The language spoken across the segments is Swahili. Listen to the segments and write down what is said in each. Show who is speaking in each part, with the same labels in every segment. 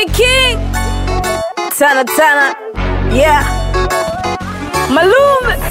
Speaker 1: Kenny King Tana Tana Yeah Malume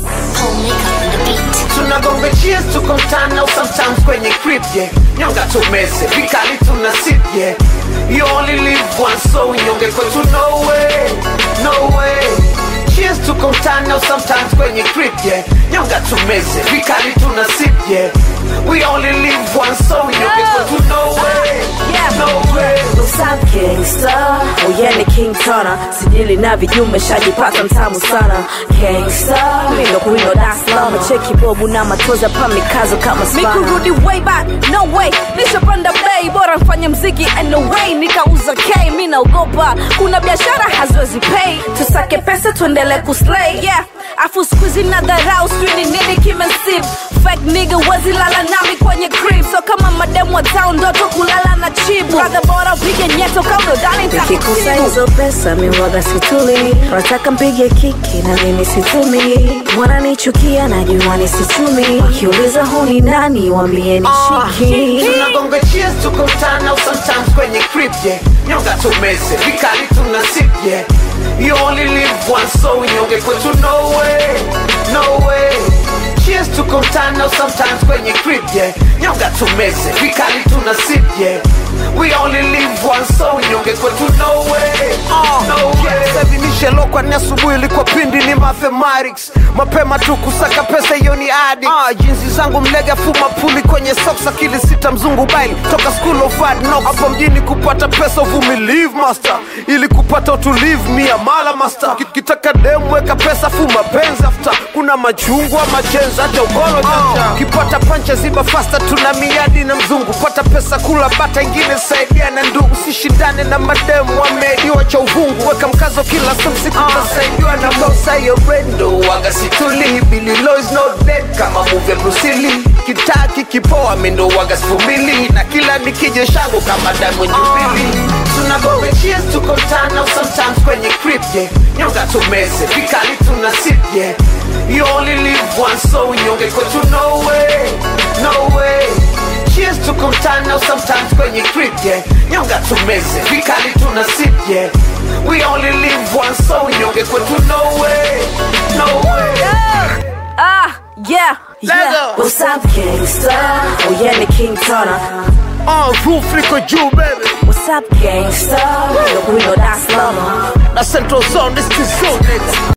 Speaker 2: tunagonga cheers tuko mtana au sometimes kwenye crib yeah nyonga tumeze vikali tuna sip yeah you only live once so nyonge kwetu no way no way cheers tuko mtana au sometimes kwenye crib yeah nyonga tumeze vikali tuna sip yeah we only live once so nyonge kwetu no way
Speaker 1: Yeah.
Speaker 2: no way
Speaker 1: What's up gangsta Uyene King Tana Sijili na vijume shajipata mtamu sana Gangsta Mindo kuindo Dar es Salaam Cheki bobu na matoza pa mikazo kama spana Mikurudi way back No way Nishapanda bay Bora mfanye mziki anyway Nikauza K Mi naogopa Kuna biashara haziwezi pay Tusake pesa tuendele kuslay Yeah Afu squeezy na dharau Sijui ni nini kimesip Fake nigga wezi lala nami kwenye crib So kama mademu wa town Ndoto kulala na chibu Brother bora upige nyeto Kama udani
Speaker 3: nikikusa hizo pesa miwaga situli wataka mpige kiki na mimi situmi wananichukia najua nisitumi wakiuliza huni nani wambie ni shiki
Speaker 2: tunagonga cheers tuko mtana au sometimes kwenye crib yeah nyonga tumeze vikali tuna sip yeah you only live once so nyonge kwetu no way no way cheers tuko mtana au sometimes kwenye crib yeah nyonga tumeze vikali tuna sip yeah we only live once so nyonge kwetu no way no way
Speaker 4: savinishelo ni asubuhi ilikuwa pindi ni mathematics mapema tu kusaka pesa hiyo ni adi ah, jinsi zangu mlega fuma puli kwenye socks akili sita mzungu baili toka school of hard knocks hapo mjini kupata pesa uvumilive master ili kupata utulivu mia mala master Ki- kitaka demu weka pesa fu mapenzi after kuna machungwa machenzi hata ugolo jaja kipata pancha ziba fasta tuna miadi na mzungu pata pesa kula bata ingine saidia na ndugu sishindane na mademu wameidiwa cha uvungu weka mkazo kila siku utasaidiwa na bosa hiyo
Speaker 2: ndo waga situli Billy Low is not dead kama movie ya Bruce Lee kitaa kikipoa mendo waga sifumili na kila nikije shangu kama damu nyumbili tunagobe cheers tuko mtana au sometimes kwenye crib yeah nyonga tumeze vikali tuna sip yeah you only live once so nyonge kwetu no way no way cheers tuko mtana au sometimes kwenye crib yeah nyonga tumeze vikali tuna sip yeah we only live once so nyonge kwetu no way no way
Speaker 1: Ah, yeah, yeah.
Speaker 3: What's up gangsta Uyene King Tana
Speaker 4: uh, roof liko juu baby
Speaker 3: What's up gangsta Mindo kuindo Dar es Salaam
Speaker 4: na central zone this is so nigga